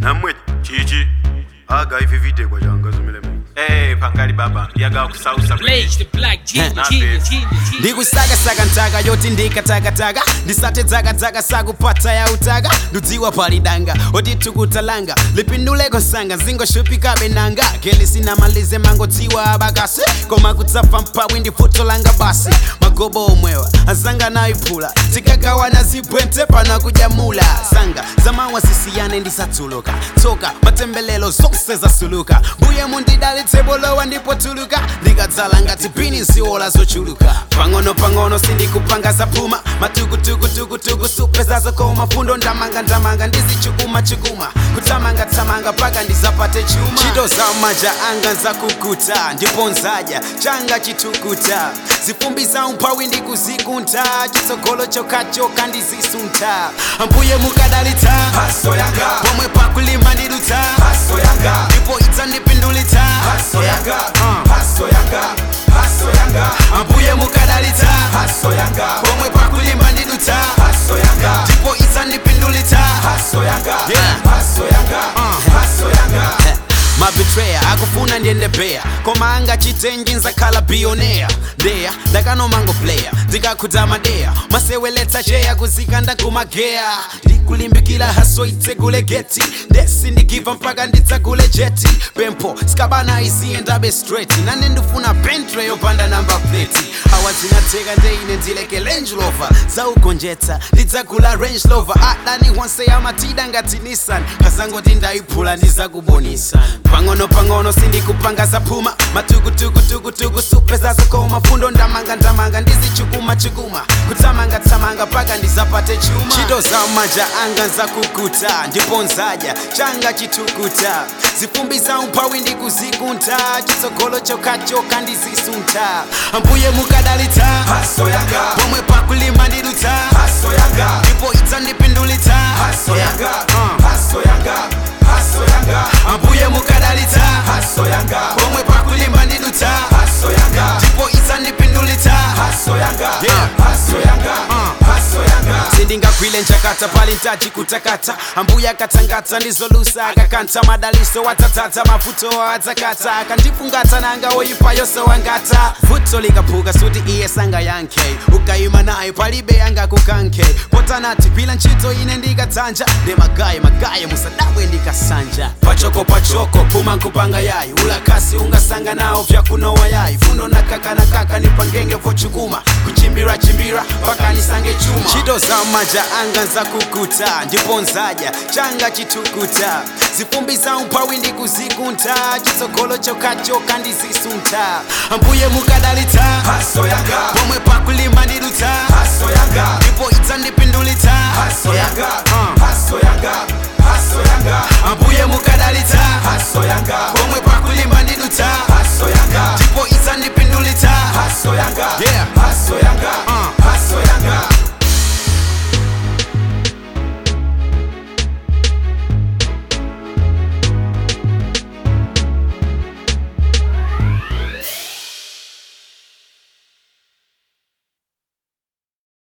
namwe chichi aga ivivide kwa changa zimile mimi Eh, pangali baba yaga kusausa Blaze the black genius, Nah, genius, bitch. genius, genius. ndikusakasaka ntaka yoti ndikatakataka ndisate dzakadzaka sakupata ya utaka ndudziwa palidanga oti tukutalanga lipinduleko nsanga zingoshupikabe nanga kelisinamalize mangodziwa abakasi koma kutsafa mpawi ndi futo langa basi magobo omwewa azanga nayiphula tikagawana zibwente pana kujamula sanga zamawa sisiyane ndisatsuluka tsoka matembelelo zonse zasuluka mbuye mundidalitse bolowa ndipotuluka ndikadzala ngati bini ziwola zochuluka pang'ono pang'ono sindikupanga zaphuma matukutukutukutuku supe zazokoma fundo ndamanga ndamanga ndizichukuma chukuma kutamanga tamanga paka ndizapate chuma ntchito za maja anga nzakukuta ndipo nzaja changa chitukuta zifumbi za umphawi ndikuzikunta chitsogolo chokachoka ndizisunta ambuye mukadalitsa haso yanga pomwe pakulima ndidutsa haso yanga ndipo idzandipindulitsa haso yanga haso yanga haso yanga ambuye mukadalitsa haso yanga pomwe pakulima ndidutsa haso yanga ndipo idzandipindulitsa haso yanga Yeah. haso yanga haso yanga mabetreya akufuna ndiende beya koma anga chitenji nzakhala billionaire ndeya ndakanomango player ndikakhudza madeya maseweletsa cheya kuzika ndakumageya ndikulimbikira haso itsegule geti ndesi ndigiva mpaka ndidzagule jeti pempho skabana isiye ndabe straight nane ndifuna bentre yopanda namba plate awa zinatheka ndeine ndileke range rover zaugonjetsa ndidzagula range rover adani onse yamatida ngati nissan kazangoti ndayiphula ndizakubonisa pang'ono pang'ono sindikupanga zaphuma matukutukutukutuku supe zazokoma fundo ndamanga ndamanga ndizichukuma chukuma kutsamanga tsamanga paka ndizapate chuma ntchito za maja anga nzakukuta ndipo nzaja changa chitukuta zifumbi za umphawi ndikuzikunta chitsogolo chokachoka ndizisunta ambuye mukadalitsa haso yanga pomwe pakulima ndidutsa haso yanga ndipo idzandipindulitsa haso yanga Uh. haso yanga haso yanga ambuye mukadalitsa haso yanga pomwe pakulima ndidutsa haso yanga ndipo idzandipindulitsa haso yanga Yeah. haso yanga haso yanga sindingagwile njakata pali ntachi kutakata ambuya akatangatsa ndizolusa akakantha madaliso watatata mavuto adzakata akandifungata nanga oyipa yose wangata vuto likaphuka suti iye sanga yankhe ukayima naye palibe yanga kukankhe potanati gwila ntchito ine ndikadzanja ndi magaye magaye musadabwe ndikasanja pachoko pachoko phuma nkupanga yayi ulakasi ungasanga nawo vyakunowa yayi funo nakaka nakaka nipangenge vochukuma kuchimbira chimbira mpaka nisange chuma ntchito za maja anga nzakukuta ndipo nzaja changa chitukuta zifumbi za umphawi ndikuzikunta chitsogolo chokachoka ndizisunta ambuye mukadalitsa haso yanga pomwe pa